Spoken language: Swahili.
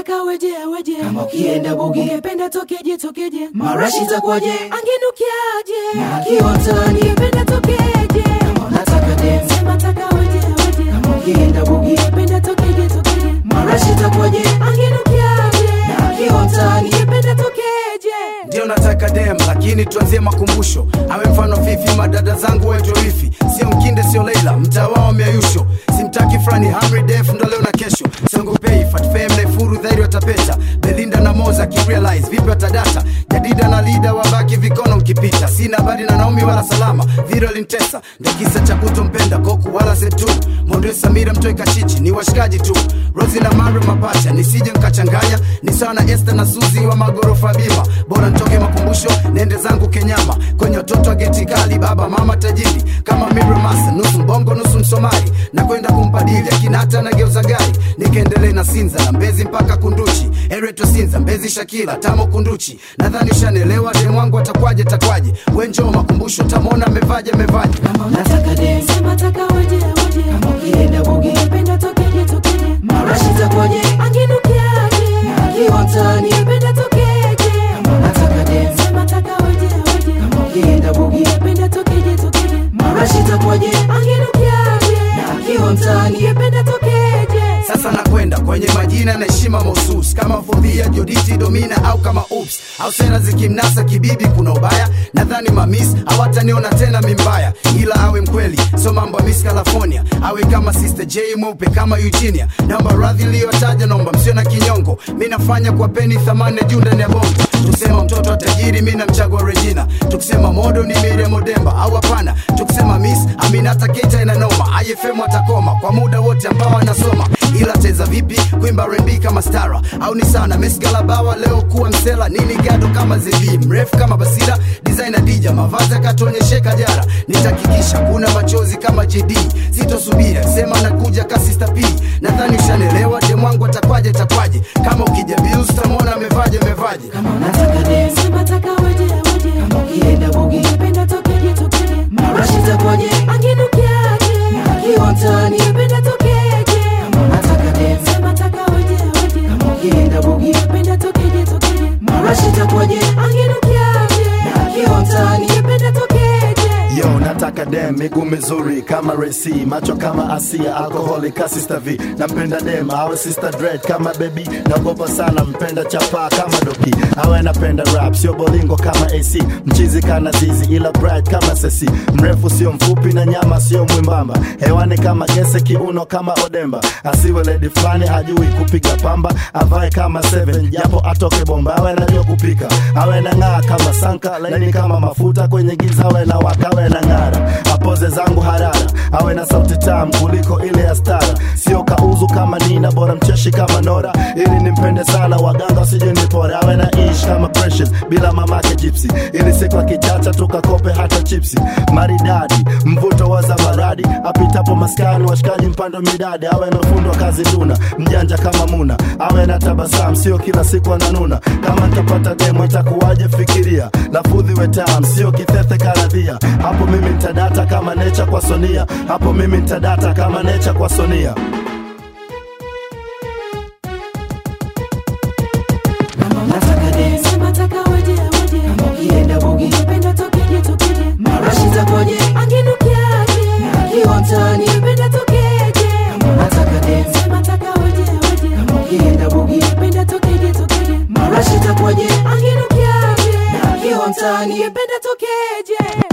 taka weje weje Kama ukienda bugi. ungependa tokeje tokeje Marashi itakuwaje? angenukiaje Na kiotani. ungependa tokeje Kama unataka dem. sema taka weje weje Kama ukienda bugi. ungependa tokeje tokeje Marashi itakuwaje? angenukiaje Na kiotani. ungependa tokeje ndio nataka dem lakini tuanzie makumbusho awe mfano fifi madada zangu wetorifi sio mkinde sio leila mtaa wao miayusho simtaki frani hamri def ndo leo na kesho siongopei fatfem naifuru dhairi watapeta belinda na moza kirealize vipi watadata jadida na lida wabaki vikono mkipita sina habari na naomi wala salama viro lintesa ndo kisa cha kutompenda koku wala setu mondo samira mtoe kachichi ni washikaji tu rosi na mare mapacha nisije nkachanganya ni sawa na este na suzi wa magorofa bima bora ntoke makumbusho nende zangu kenyama kwenye watoto wa geti kali baba mama tajiri kama miremasa nusu mbongo nusu msomali na kwenda kumpadili akinata na geuza gari nikaendelee na sinza na mbezi mpaka kunduchi ereto sinza mbezi shakila tamo kunduchi nadhani ushanelewa dem wangu atakwaje takwaje wenjoo makumbusho tamona amevaje amevaje Kama unataka dem. sema taka weje weje Kama ukienda bugi. ungependa tokeje tokeje Marashi itakuwaje? angenukiaje Na kiotani. ungependa tokeje Kama unataka dem. sema taka weje weje Kama ukienda bugi. ungependa tokeje tokeje Marashi itakuwaje? angenukiaje Na kiotani. ungependa tokeje sasa nakwenda kwenye majina na heshima mahususi kama fodhia joditi domina au kama ups au sera zikimnasa kibibi kuna ubaya nadhani mamis hawataniona tena mimbaya ila awe mkweli so mambo ya miss california awe kama sister j mweupe kama eugenia naomba radhi iliyotaja naomba msio na kinyongo mi nafanya kwa peni thamani ya juu ndani ya bongo tukisema mtoto wa tajiri mi namchagua regina tukisema modo ni mire modemba au hapana tukisema miss aminata keita inanoma ifm atakoma kwa muda wote ambao anasoma ila teza vipi kuimba rembi kama stara au ni sana mesgalabawa leo kuwa msela nini gado kama zebi mrefu kama basira designer dija mavazi akatuonyesheka jara nitakikisha kuna machozi kama jd sitosubiri sema nakuja kasista p nadhani ushanelewa demwangu atakwaje takwaje kama ukija bills tamwona amevaje amevaje Kama unataka dem. sema taka weje weje Kama ukienda bugi. ungependa tokeje tokeje Marashi itakuwaje? angenukiaje Na kiotani. ungependa tokeje Kama unataka dem. sema taka weje weje Kama ukienda bugi. ungependa tokeje tokeje Marashi itakuwaje? angenukiaje Na kiotani. ungependa tokeje yo nataka dem miguu mizuri kama resi macho kama asia alkoholi ka sister v nampenda dem awe sister dread kama baby naogopa sana mpenda chapa kama doki awe napenda rap sio bolingo kama ac mchizi kana zizi ila bright kama sesi mrefu sio mfupi na nyama sio mwimbamba hewani kama gese kiuno kama odemba asiwe ledi fulani hajui kupiga pamba avae kama seven japo atoke bomba awe najua kupika awe na ng'aa kama sanka laini kama mafuta kwenye giza awe na waka awe na ng'ara apoze zangu harara awe na sauti tamu kuliko ile ya stara sio kauzu kama nina bora mcheshi kama nora ili nimpende sana waganga wasije nipore awe na ish kama precious bila mamake gypsy ili siku akichacha tukakope hata chipsi maridadi mvuto wa zamaradi apitapo maskani washikaji mpando midadi awe na ufundi wa kazi duna mjanja kama muna awe na tabasam sio kila siku ananuna kama ntapata demo itakuwaje fikiria lafudhi wetam sio kithethe karadhia hapo mimi ntadata kama necha kwa sonia hapo mimi ntadata kama necha kwa sonia Kama unataka dem. sema taka weje weje Kama ukienda bugi. ungependa tokeje tokeje Marashi itakuwaje? angenukiaje Na kiotani. ungependa tokeje Kama unataka dem. sema taka weje weje Kama ukienda bugi. ungependa tokeje tokeje Marashi itakuwaje? angenukiaje Na kiotani. ungependa tokeje